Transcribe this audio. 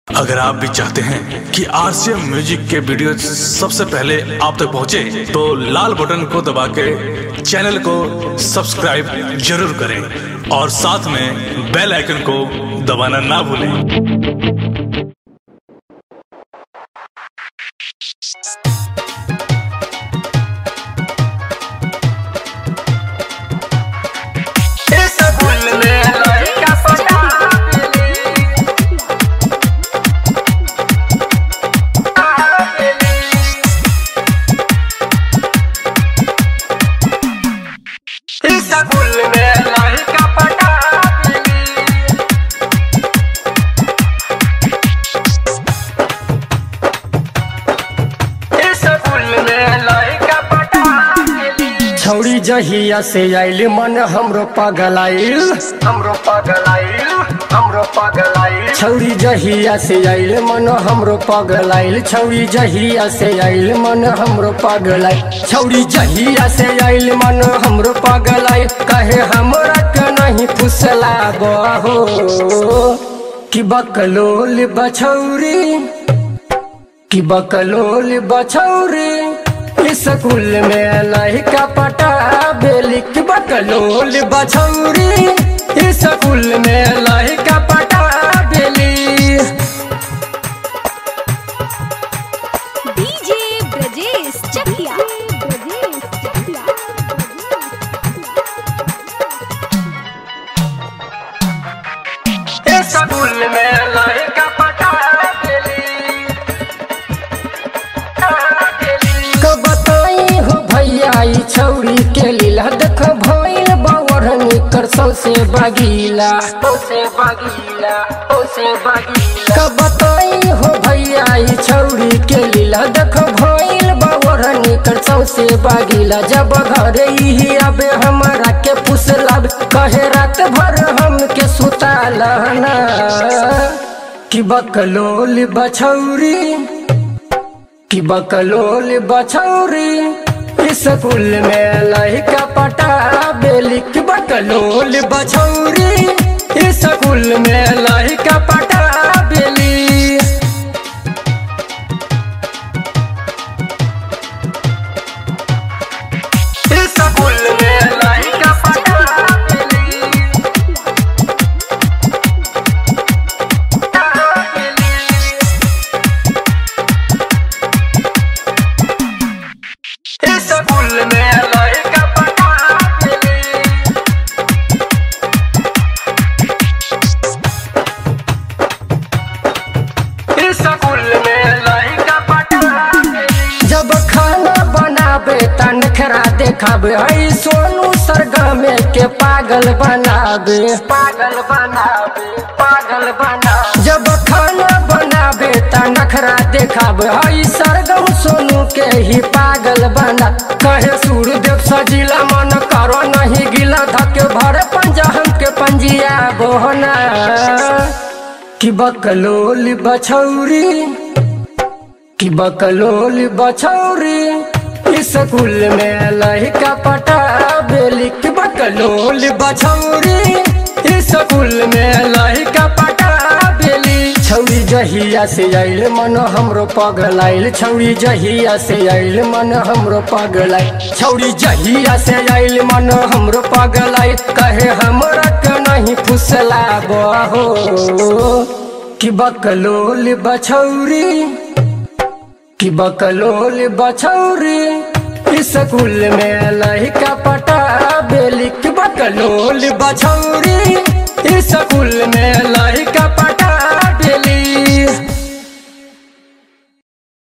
अगर आप भी चाहते हैं कि आरसीएम म्यूजिक के वीडियो सबसे पहले आप तक पहुंचे, तो लाल बटन को दबा के चैनल को सब्सक्राइब जरूर करें और साथ में बेल आइकन को दबाना ना भूलें इस गुल में लड़का पटा इस गुल में लड़का पटा इस गुल में लड़का पटा छौड़ी जहिया से आइल मन हमरो पगलाइल हमरो पगलाइल हमरो पगलाइल छौड़ी जहिया से आइल मन हमरो पगलाइल छौड़ी जहिया से आइल मन हमरो पगलाइल छौड़ी जहिया से आइल मन हमरो पगलाइल कहे हमरा के नहीं फुसला हो कि बकलोल बछौरी कि बकलोल बछौरी स्कूल में लड़का पटा बेली कि बकलोल बछौरी स्कूल में लड़का पटा बेली डीजे ब्रजेश चकिया इस गुल में लड़का पटा कब बताई हो भैया ई छौरी के लीला देख भइल बावर निकर सौसे बगीला उसे बगीला उसे बगीला कब बताई हो भैया ई छौरी के लीला देख भइल बावर निकर सौसे बगीला जब घर ही आबे हमरा के पुसलाब कहे रात भर हम के सुताला ना कि बकलोल बछौरी कि बकलोल बछौरी स्कूल में लड़का पटा बेली कि बकलोल बछौरी स्कूल में लड़का पटा बेली इस गुल में लड़का पटा इस गुल में लड़का पटा इस गुल में लड़का पटा जब खाना बनाबे त नखरा देखाबे आई सोनू सरगमे के पागल बनाबे पागल बनावे पागल बनावे जब खाना बनाबे त नखरा देखाबे हई सरगम सोनू के ही पागल बना कहे सूर्यदेव सजिला मन करो नहीं गिला धके भर पंजा हमके पंजिया बोहना कि बकलोल बछौरी कि बकलोल बछौरी स्कूल में लड़का पटा बेली कि बकलोल बछौरी स्कूल में लड़का पटा बेली छौरी जहिया से आइल मन हमरो पगलाइल छौरी जहिया से आइल मन हमरो पगलाइल छौरी जहिया से आइल मन हमरो पगलाइल कहे हमरा के नहीं फुसला हो कि बकलोल बछौरी कि बकलोल बछौरी स्कूल में लड़का पटा बेली कि बकलोल बछौरी स्कूल में